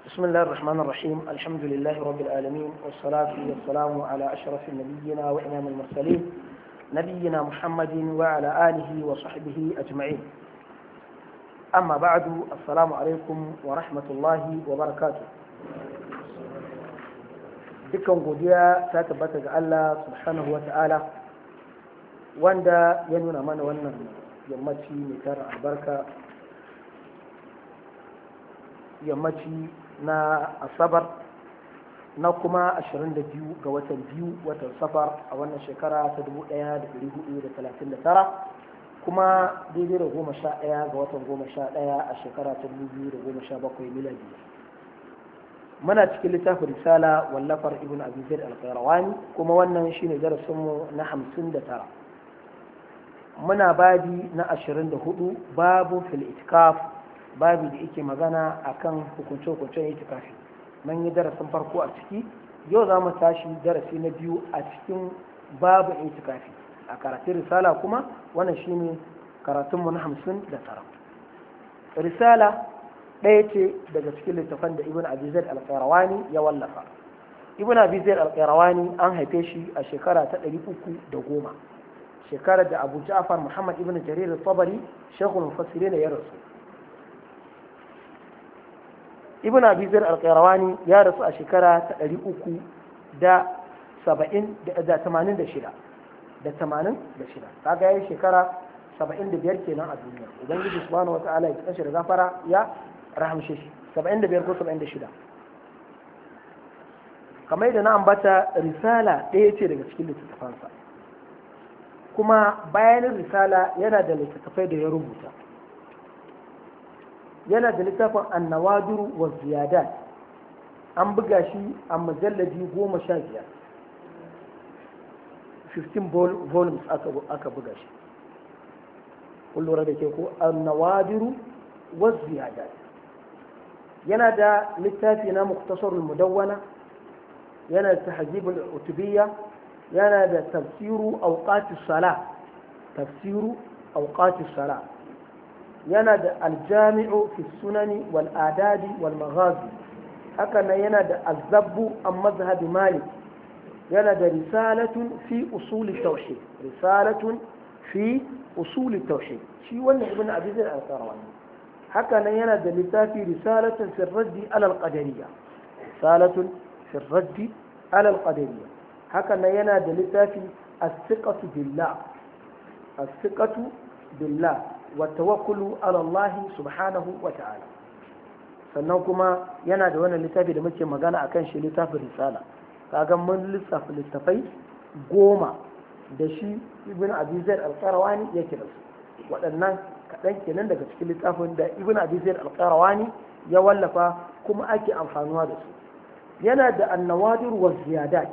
بسم الله الرحمن الرحيم الحمد لله رب العالمين والصلاة والسلام على أشرف نبينا وإمام المرسلين نبينا محمد وعلى آله وصحبه أجمعين أما بعد السلام عليكم ورحمة الله وبركاته dukkan godiya ta tabbata ga Allah subhanahu wa ta'ala wanda ya nuna mana wannan yammaci mai tara albarka yammaci na asabar na kuma 22 ga watan biyu watan safar a wannan shekara ta 1439 kuma daidai da goma sha ɗaya ga watan goma sha ɗaya a shekara ta 2017 miladi muna cikin littafin risala wallafar ibn abi zaid al-qayrawani kuma wannan shine darasinmu na 59 muna babi na 24 babu fil itikaf babu da yake magana akan hukunce-hukuncen itikafi mun yi darasin farko a ciki yau za mu tashi darasi na biyu a cikin babu itikafi a karatun risala kuma wannan shine karatunmu na 59 risala ɗaya ce daga cikin littafan da ibn abi zaid al-qayrawani ya wallafa ibn abi zaid al-qayrawani an haife shi a shekara ta 310 shekarar da abu ja'far muhammad ibn jarir al-tabari shaykhul mufassirin ya rasu ibn abi zaid al-qayrawani ya rasu a shekara ta 300 da 70 da 86 da 86 kaga yayi shekara 75 kenan a duniya ubangiji subhanahu wataala ya kashi da gafara ya rahamshe shi 75 ko 76 kamar da na ambata risala ɗaya ce daga cikin littattafansa kuma bayanin risala yana da littattafai da ya rubuta yana da littafin annawadiru wa ziyadat an buga shi a majallaji goma sha biyar 15 volumes aka buga shi kun lura da ke ko annawadiru wa ziyadat yana da littafi na muktasarul mudawwana yana da tahzibul utubiyya yana da tafsiru awqatis sala tafsiru awqatis sala yana da aljami'u fi sunani wal adadi wal maghazi haka nan yana da azabbu an mazhabi malik yana da risalatun fi usuli tauhid risalatun fi usuli tauhid shi wannan ibn abi zaid al-qarawani haka nan yana da littafi risalatun fi raddi ala al-qadariyya risalatun fi raddi ala al-qadariyya haka nan yana da littafi as-siqatu billah as-siqatu billah wa tawakkulu ala Allah subhanahu wa ta'ala sannan kuma yana da wannan littafi da muke magana akan shi littafin risala kaga mun lissafa littafai goma da shi ibn abi zaid al-qarawani yake da su waɗannan kaɗan kenan daga cikin littafin da ibn abi zaid al-qarawani ya wallafa kuma ake amfanuwa da su yana da annawadir wa ziyadat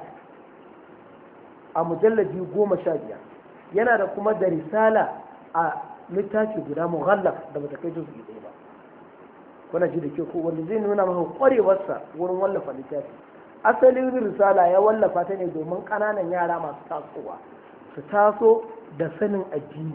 a mujallaji goma sha biyar yana da kuma da risala a littafi guda mughallaf da bata kai juzu ɗaya ba kuna ji da ke ko wanda zai nuna maka kwarewarsa wurin wallafa littafi asalin risala ya wallafa ta ne domin ƙananan yara masu tasowa su taso da sanin addini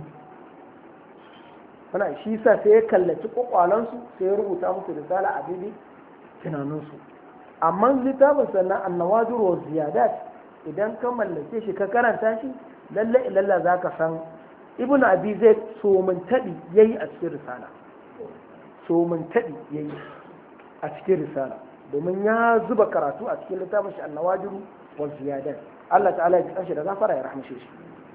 kuna shi sa sai ya kallaci kwakwalansu sai ya rubuta musu risala a daidai tunaninsu amma littafin sannan annawajir wa ziyadat idan ka mallake shi ka karanta shi lalle ilalla za ka san ibn abi zai somin taɗi ya yi a cikin risala somin taɗi ya yi a cikin risala domin ya zuba karatu a cikin littafin shi annawajiru wa ziyadat Allah ta'ala ya ji da gafara ya rahmashe shi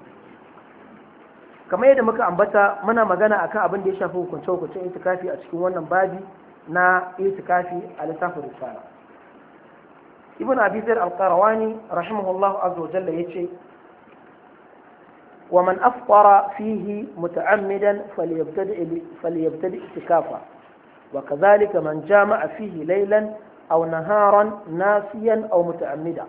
kamar yadda muka ambata muna magana akan abin da ya shafi hukunce hukuncen itikafi a cikin wannan babi na itikafi a littafin risala ibn abi zaid al-qarawani rahimahullahu azza wa jalla yace ومن أفطر فيه متعمدا فليبتدئ فليبتدئ اعتكافا وكذلك من جامع فيه ليلا أو نهارا ناسيا أو متعمدا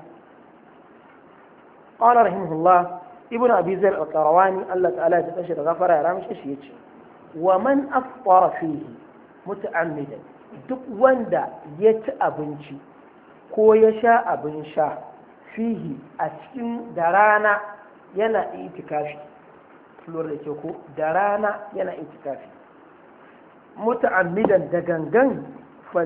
قال رحمه الله ابن أبي زر القرواني الله تعالى تتشر غفر يا رامش إيش ومن أفطر فيه متعمدا duk wanda ya ci abinci ko ya sha abin sha fihi a cikin da rana yana itikafi lura da ke ko da rana yana itikafi muta'ammidan da gangan